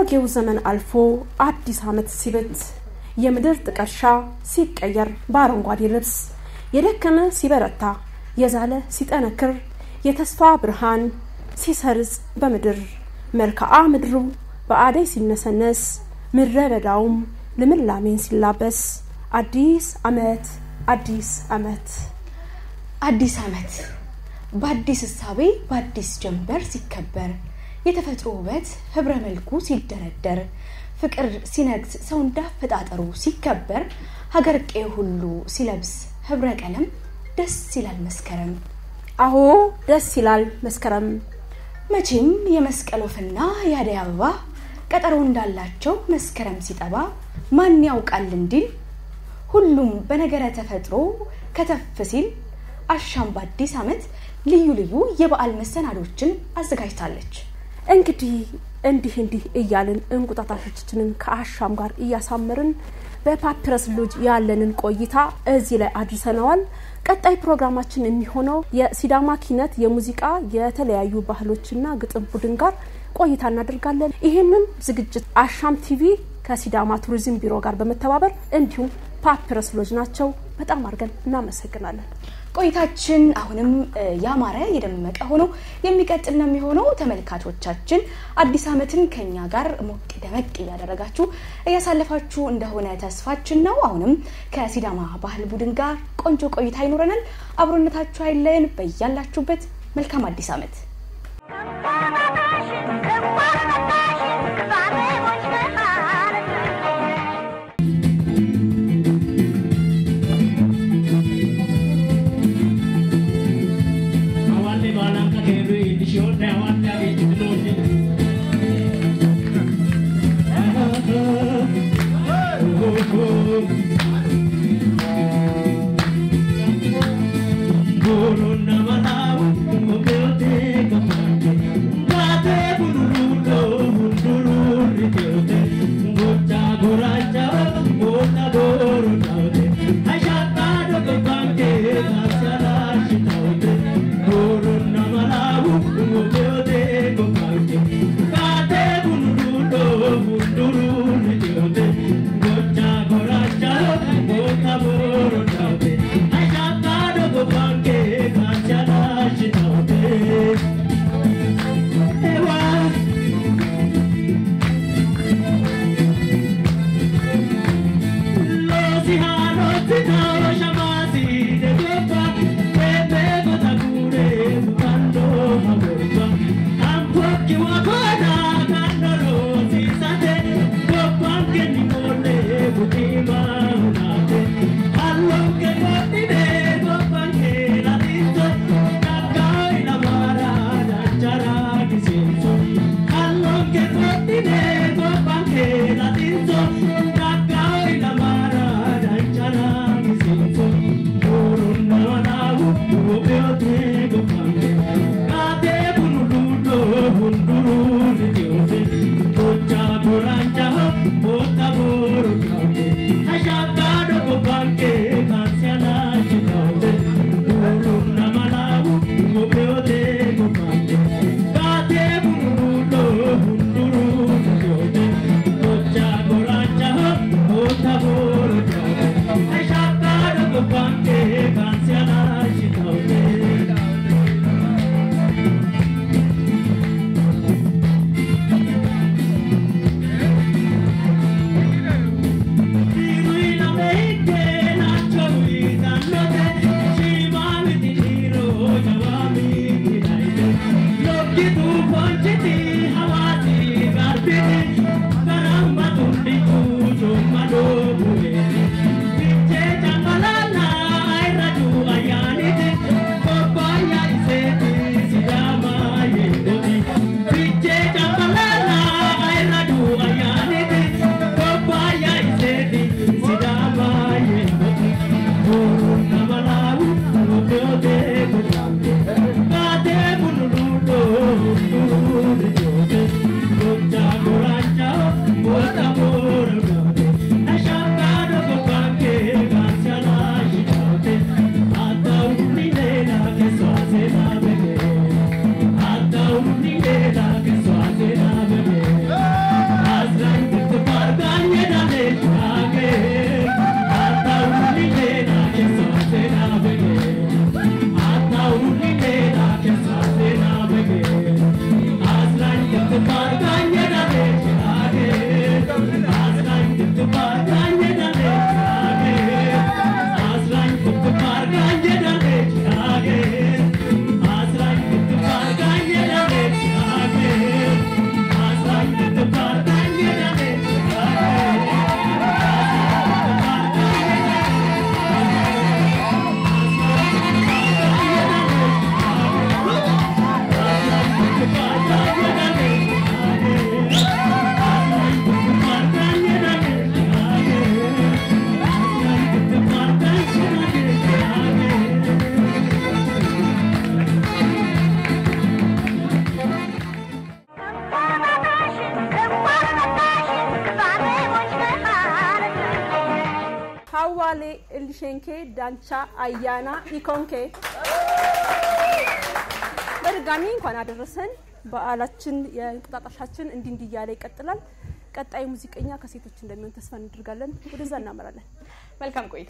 አሮጌው ዘመን አልፎ አዲስ ዓመት ሲበት የምድር ጥቀሻ ሲቀየር በአረንጓዴ ልብስ የደከመ ሲበረታ የዛለ ሲጠነክር የተስፋ ብርሃን ሲሰርጽ በምድር መልክዓ ምድሩ በአደይ ሲነሰነስ ምድረ በዳውም ልምላሜን ሲላበስ አዲስ ዓመት አዲስ ዓመት አዲስ ዓመት በአዲስ እሳቤ በአዲስ ጀንበር ሲከበር የተፈጥሮ ውበት ህብረ መልኩ ሲደረደር ፍቅር ሲነግስ ሰው እንዳፈጣጠሩ ሲከበር ሀገር ቄ ሁሉ ሲለብስ ህብረ ቀለም ደስ ይላል መስከረም። አዎ ደስ ይላል መስከረም። መቼም የመስቀል ወፍና የአደይ አበባ ቀጠሮ እንዳላቸው መስከረም ሲጠባ ማን ያውቃል እንዲል ሁሉም በነገረ ተፈጥሮ ከተፍ ሲል አሻም በአዲስ ዓመት ልዩ ልዩ የበዓል መሰናዶችን አዘጋጅታለች። እንግዲህ እንዲህ እንዲህ እያልን እንቁጣጣሾቻችንን ከአሻም ጋር እያሳመርን በፓፒረስ ሎጅ ያለንን ቆይታ እዚህ ላይ አድርሰነዋል። ቀጣይ ፕሮግራማችን የሚሆነው የሲዳማ ኪነት የሙዚቃ የተለያዩ ባህሎችና ግጥም ቡድን ጋር ቆይታ እናደርጋለን። ይህንን ዝግጅት አሻም ቲቪ ከሲዳማ ቱሪዝም ቢሮ ጋር በመተባበር እንዲሁም ፓፒረስ ሎጅ ናቸው። በጣም አድርገን እናመሰግናለን። ቆይታችን አሁንም ያማረ የደመቀ ሆኖ የሚቀጥል ነው የሚሆነው። ተመልካቾቻችን አዲስ ዓመትን ከኛ ጋር ሞቅ ደመቅ እያደረጋችሁ እያሳለፋችሁ እንደሆነ ተስፋችን ነው። አሁንም ከሲዳማ ባህል ቡድን ጋር ቆንጆ ቆይታ ይኖረናል። አብሮነታችሁ አይለየን። በያላችሁበት መልካም አዲስ ዓመት። Gocha, goracha, አዋሌ እልሼንኬ ዳንቻ አያና ኢኮንኬ በድጋሚ እንኳን አደረሰን። በዓላችን የእንቁጣጣሻችን እንዲህ እንዲህ እያለ ይቀጥላል። ቀጣይ ሙዚቀኛ ከሴቶች እንደሚሆን ተስፋ እናደርጋለን። ወደዛ እናመራለን። መልካም ቆይታ።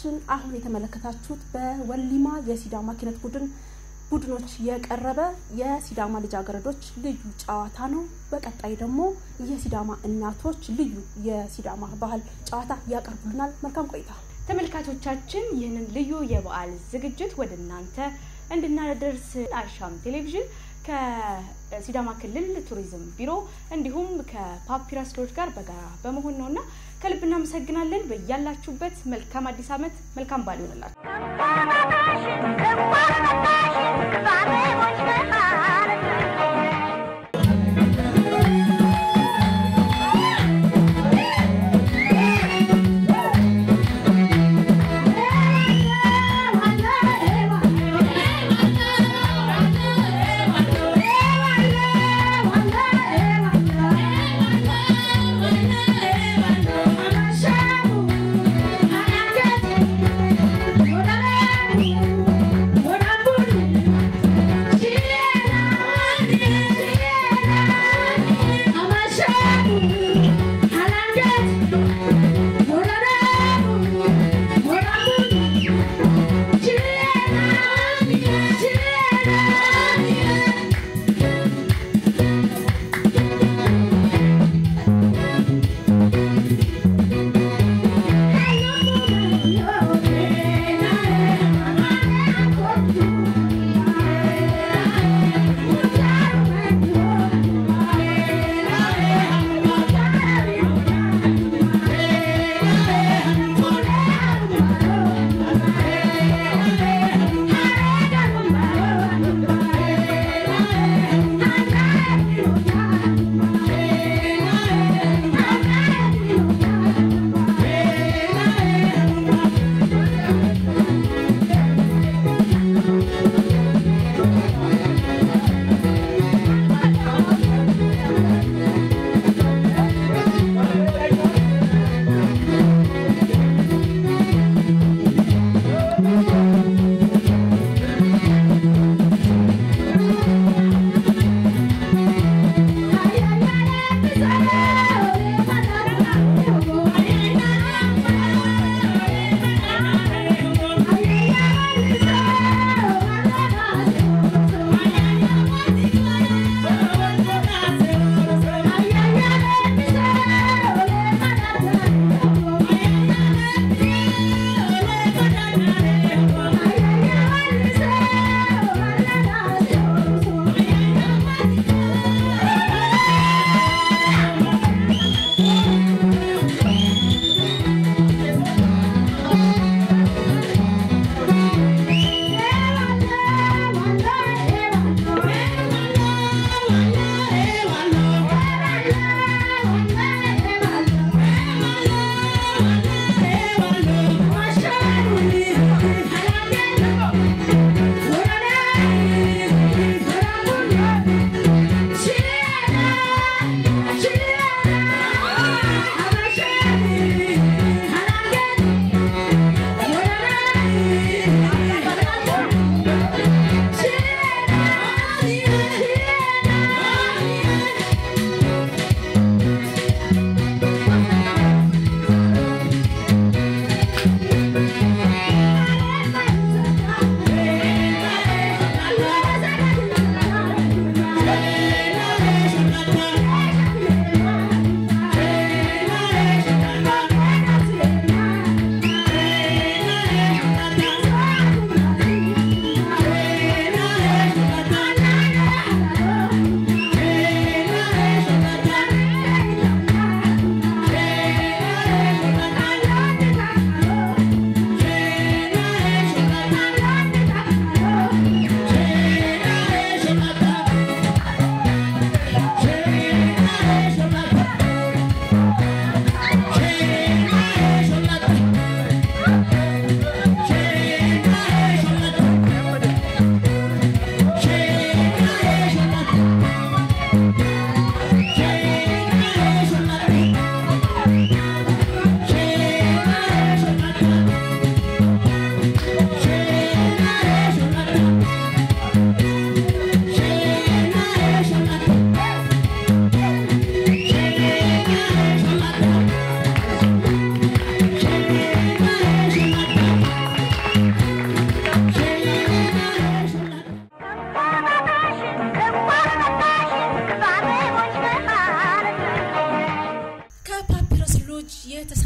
ተመልካቾቻችን አሁን የተመለከታችሁት በወሊማ የሲዳማ ኪነት ቡድን ቡድኖች የቀረበ የሲዳማ ልጃገረዶች ልዩ ጨዋታ ነው። በቀጣይ ደግሞ የሲዳማ እናቶች ልዩ የሲዳማ ባህል ጨዋታ ያቀርቡልናል። መልካም ቆይታ። ተመልካቾቻችን ይህንን ልዩ የበዓል ዝግጅት ወደ እናንተ እንድናደርስ አሻም ቴሌቪዥን ከሲዳማ ክልል ቱሪዝም ቢሮ እንዲሁም ከፓፒረስ ሎጅ ጋር በጋራ በመሆን ነው እና ከልብ እናመሰግናለን። በያላችሁበት መልካም አዲስ ዓመት፣ መልካም በዓል ይሆንላችሁ። Yeah.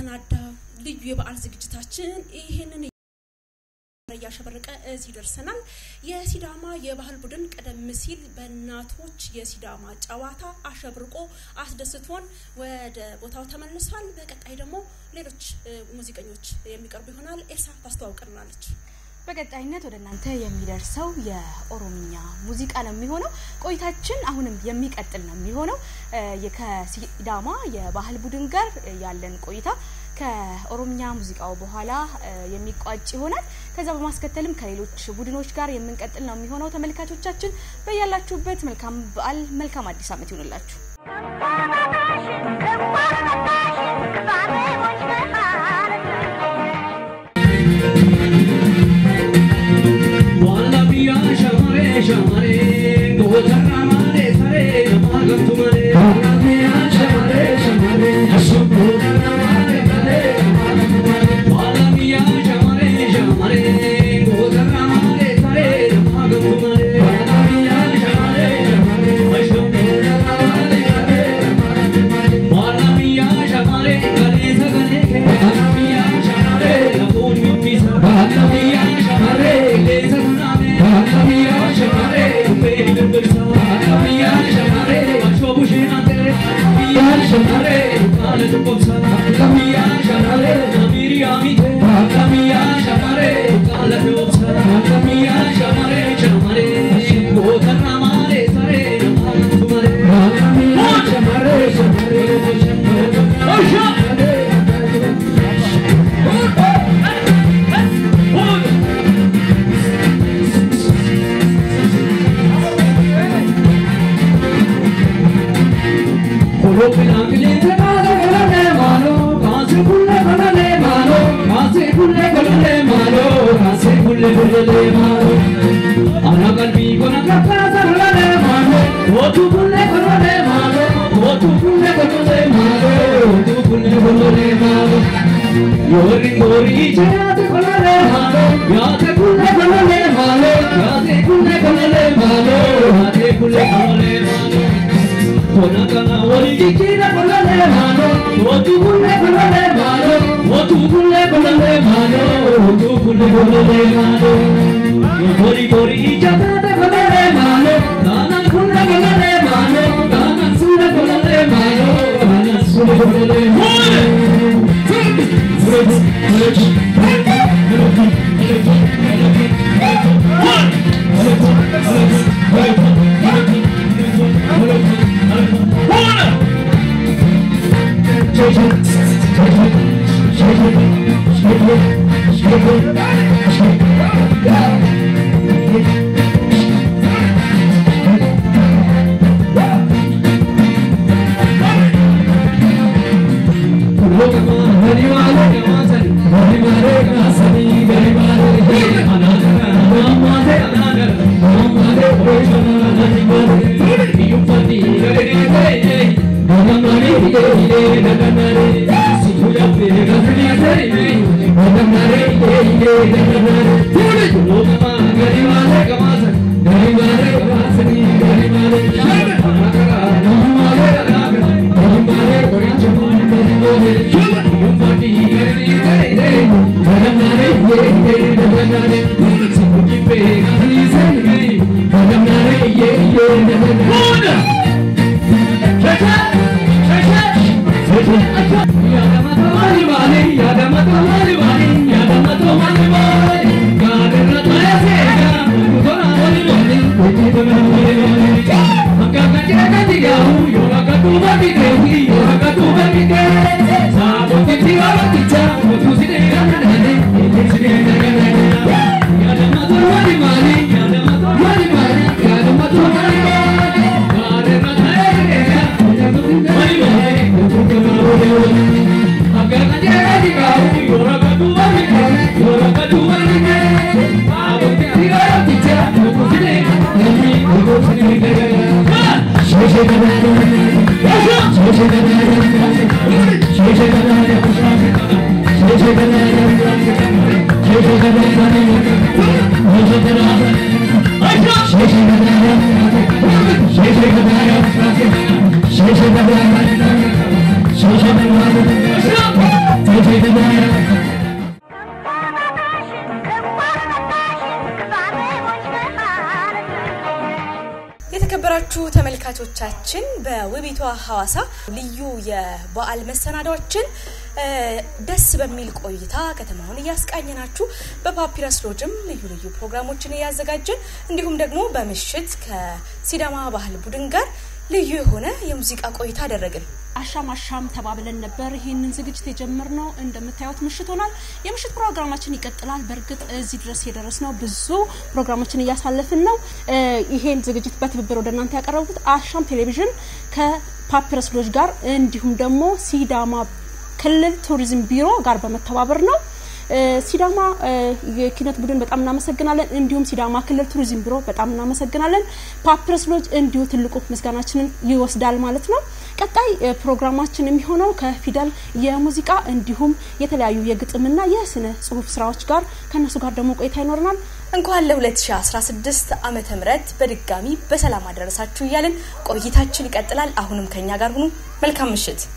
የተሰናዳ ልዩ የበዓል ዝግጅታችን ይህንን እያሸበረቀ እዚህ ደርሰናል። የሲዳማ የባህል ቡድን ቀደም ሲል በእናቶች የሲዳማ ጨዋታ አሸብርቆ አስደስቶን ወደ ቦታው ተመልሷል። በቀጣይ ደግሞ ሌሎች ሙዚቀኞች የሚቀርቡ ይሆናል። ኤልሳ ታስተዋውቀናለች። በቀጣይነት ወደ እናንተ የሚደርሰው የኦሮምኛ ሙዚቃ ነው የሚሆነው። ቆይታችን አሁንም የሚቀጥል ነው የሚሆነው ከሲዳማ የባህል ቡድን ጋር ያለን ቆይታ ከኦሮምኛ ሙዚቃው በኋላ የሚቋጭ ይሆናል። ከዛ በማስከተልም ከሌሎች ቡድኖች ጋር የምንቀጥል ነው የሚሆነው። ተመልካቾቻችን በያላችሁበት መልካም በዓል፣ መልካም አዲስ ዓመት ይሆንላችሁ። Yadamato mali mali, yadamato mali mali, yadamato mali mali. የተከበራችሁ ተመልካቾቻችን በውቢቷ ሐዋሳ ልዩ የበዓል መሰናዳዎችን ደስ በሚል ቆይታ ከተማውን እያስቃኘናችሁ በፓፒረስ ሎጅም ልዩ ልዩ ፕሮግራሞችን እያዘጋጀን እንዲሁም ደግሞ በምሽት ከሲዳማ ባህል ቡድን ጋር ልዩ የሆነ የሙዚቃ ቆይታ አደረግን። አሻም አሻም ተባብለን ነበር ይሄንን ዝግጅት የጀመርነው። እንደምታዩት ምሽት ሆኗል። የምሽት ፕሮግራማችን ይቀጥላል። በእርግጥ እዚህ ድረስ የደረስነው ብዙ ፕሮግራሞችን እያሳለፍን ነው። ይሄን ዝግጅት በትብብር ወደ እናንተ ያቀረቡት አሻም ቴሌቪዥን ከፓፒረስ ሎጅ ጋር እንዲሁም ደግሞ ሲዳማ ክልል ቱሪዝም ቢሮ ጋር በመተባበር ነው። ሲዳማ የኪነት ቡድን በጣም እናመሰግናለን። እንዲሁም ሲዳማ ክልል ቱሪዝም ቢሮ በጣም እናመሰግናለን። ፓፒረስ ሎጅ እንዲሁ ትልቁ ምስጋናችንን ይወስዳል ማለት ነው። ቀጣይ ፕሮግራማችን የሚሆነው ከፊደል የሙዚቃ እንዲሁም የተለያዩ የግጥምና የስነ ጽሁፍ ስራዎች ጋር ከእነሱ ጋር ደግሞ ቆይታ ይኖረናል። እንኳን ለ2016 ዓመተ ምህረት በድጋሚ በሰላም አደረሳችሁ እያልን ቆይታችን ይቀጥላል። አሁንም ከኛ ጋር ሁኑ። መልካም ምሽት።